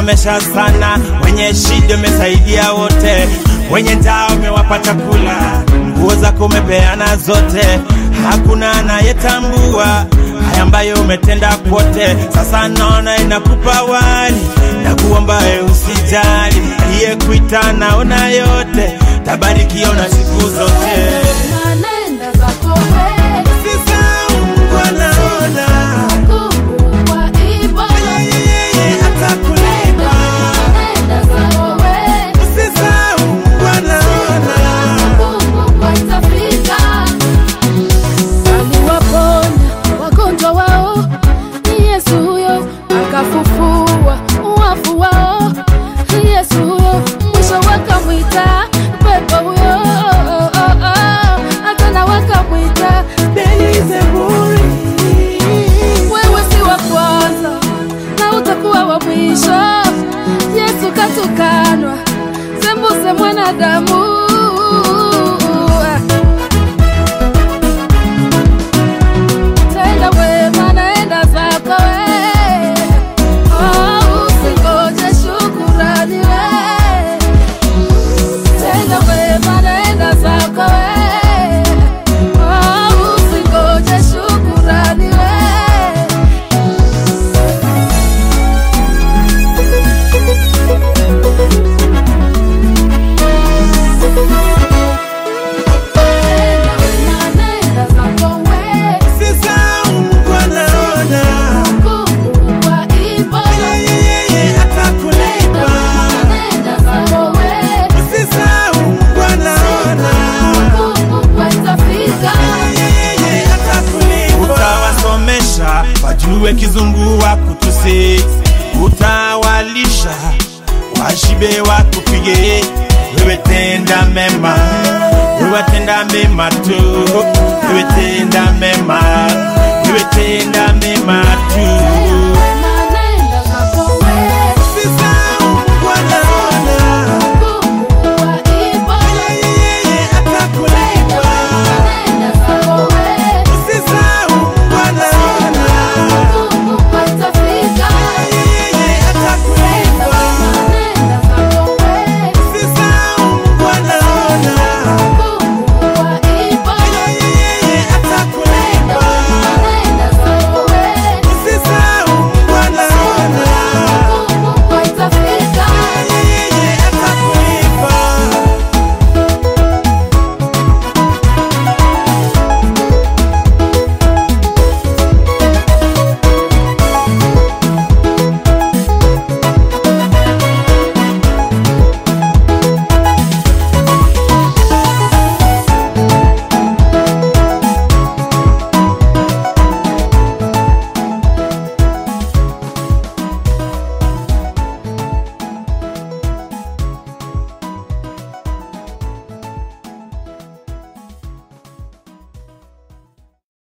umesomesha sana, wenye shida umesaidia wote, wenye njaa umewapa chakula, nguo zako umepeana zote, hakuna anayetambua haya ambayo umetenda kwote. Sasa naona inakupa wali na kuomba we usijali, iye kuita naona yote, tabarikiwa na siku zote. Nanenda zako wewe, Sasa Mungu anaona kubwa ipo. yeye atakulipa. Nanenda zako wewe, Sasa Mungu anaona kubwa itafika. Aliwaponya wagonjwa wao, ni Yesu huyo, akafufua wafu wao, ni Yesu huyo, mwisho wakamwita pepo huyo, hata na wakamwita Beelzebuli. Wewe si wa kwanza na utakuwa wa mwisho. Yesu katukanwa, sembuse mwanadamu. Tenda wema, naenda zako we. Oh, usingoje shukurani we. Tenda wema, naenda zako we. Oh, usingoje shukurani we. Sasa Mungu anaona yeye atakulipa. Sasa Mungu anaona yeye atakulipa. Utawasomesha wajue kizungu wa kutusi, utawalisha washibe wakupige. Wewe tenda mema, wewe tenda mema tu, wewe tenda mema, wewe tenda mema,